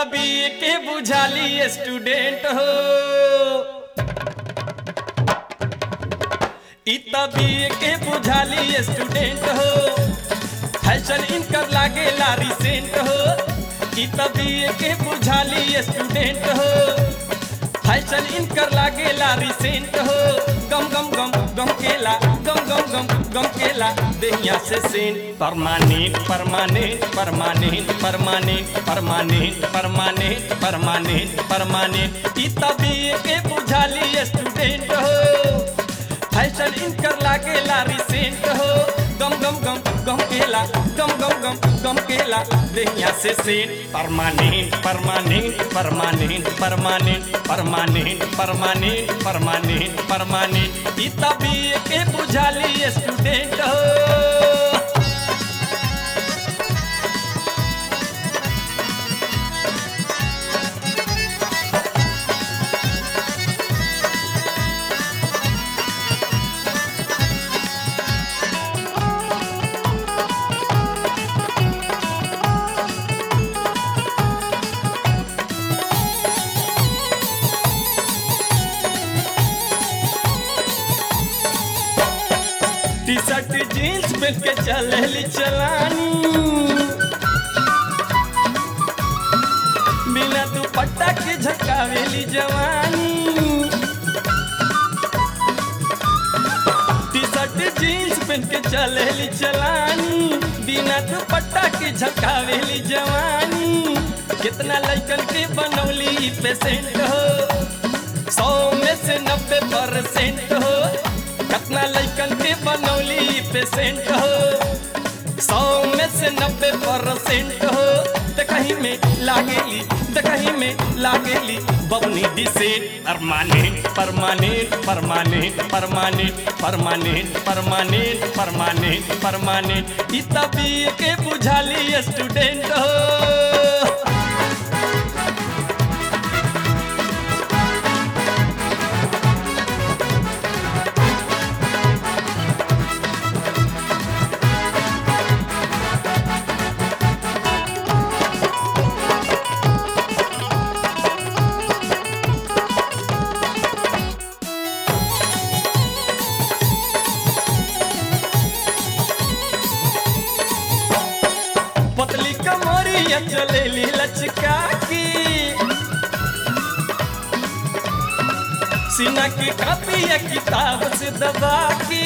तभी के बुझाली स्टूडेंट हो इ तभी के बुझाली स्टूडेंट हो फैशन इनकर लागे लारी सेंट हो इ तभी के बुझाली स्टूडेंट हो फैशन इनकर लागे लारी सेंट हो गम गम गम गम केला गम गम गम गम केला देहिया से scent permanent permanent permanent permanent permanent permanent permanent permanent इ तभी के बुझाली स्टूडेंट हो फैशन इनकर लागे लारी सेंट हो गम गम गम गम केला गम गम गम गम केला देहिया से scent permanent permanent permanent permanent permanent permanent permanent permanent इ तभी के बुझाली स्टूडेंट हो टी शर्ट जीन्स पहन के चलेली चलानी बिना दुपट्टा के झकावेली जवानी टी शर्ट जीन्स पहन के चलेली चलानी बिना दुपट्टा के झकावेली जवानी कितना लड़कन के बनौली पेशेंट हो सौ में से नब्बे परसेंट हो कितना लड़कन के बनौली पेशेंट हो सौ में से नब्बे परसेंट हो तो कहीं में लागेली तो कहीं में लागेली बबनी decent permanent permanent permanent permanent permanent permanent permanent permanent इ तभी के बुझाली स्टूडेंट हो पतली कमरिया चलेली लचका की सीना की कापिया किताब से दबा की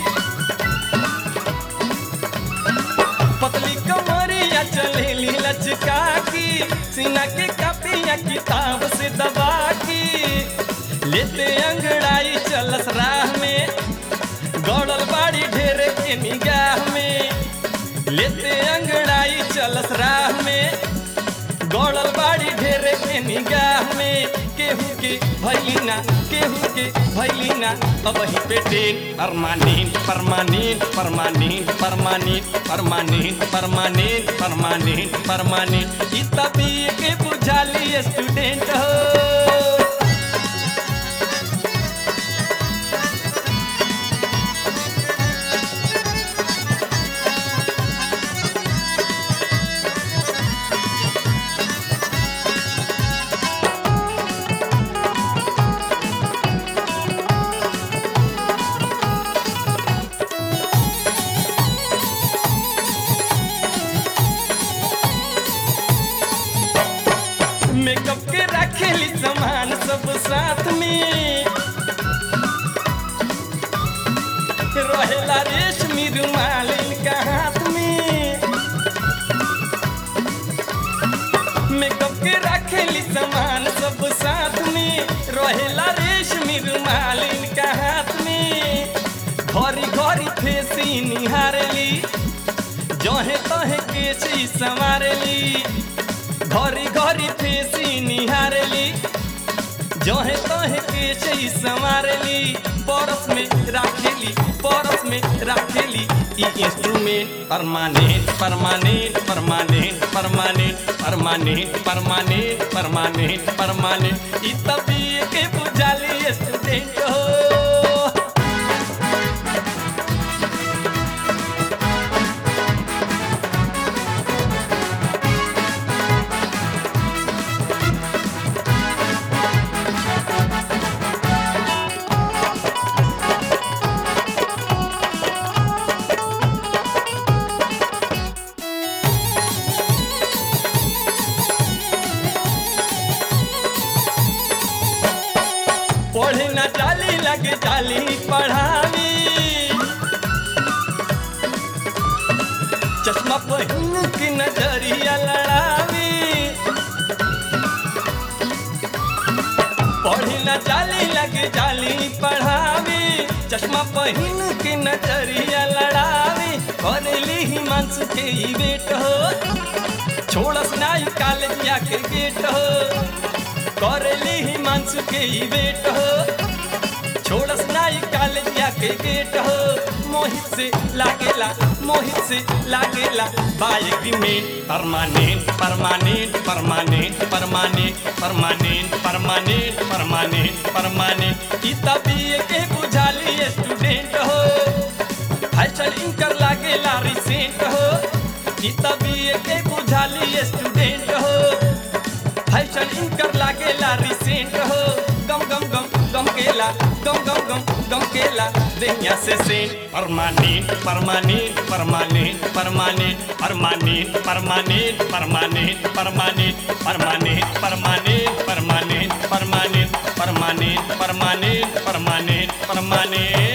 पतली कमरिया चलेली लचका की सीना की कापिया किताब से दबा की लेते अंगड़ाई चलस राह में गौड़ल बाड़ी ढेरे के निगाह में लेते अंगड़ाई चलस राह में गौड़ल बाड़ी ढेरे के निगाह में केहू के भैलिना केहू के भैलिना अब ही पेटे permanent permanent permanent permanent permanent permanent permanent permanent इ तभी के बुझाली स्टूडेंट हो मेकअप के रखेली सामान सब साथ में रहेला रेशमी रुमाल इनका हाथ में मेकअप के रखेली सामान सब साथ में रहेला रेशमी रुमाल इनका हाथ में घरी घरी फेसी निहारली जहे तहे केसी संवारली घरी घरी फेसी निहारली जहे तहे केसी संवारली परस में राखेली परस में राखेली ई instrument permanent permanent permanent permanent permanent permanent permanent permanent ई तभी के बुझाली स्टूडेंट हो लगे जाली पढ़ावी चश्मा पहिन के नजरिया लड़ावी पढ़ी न जाली लगे जाली पढ़ावी चश्मा पहिन के नजरिया लड़ावी करेली हिमांशु के ही बेट हो छोड़स नाई कॉलेजिया के गेट हो करेली हिमांशु के ही बेट हो छोड़स नाई कॉलेजिया के गेट हो मोहित से लागेला मोहित से लागेला बाइक में permanent permanent permanent permanent permanent permanent permanent permanent ई तबिए के बुझाली स्टूडेंट हो फैशन इनकर लागेला रिसेंट हो ई तबिए के बुझाली स्टूडेंट हो फैशन इनकर लागेला रिसेंट हो गम गम गम गम केला गम गम गम गम केला देहिया से scent permanent permanent permanent permanent permanent permanent permanent permanent permanent permanent permanent permanent permanent permanent permanent permanent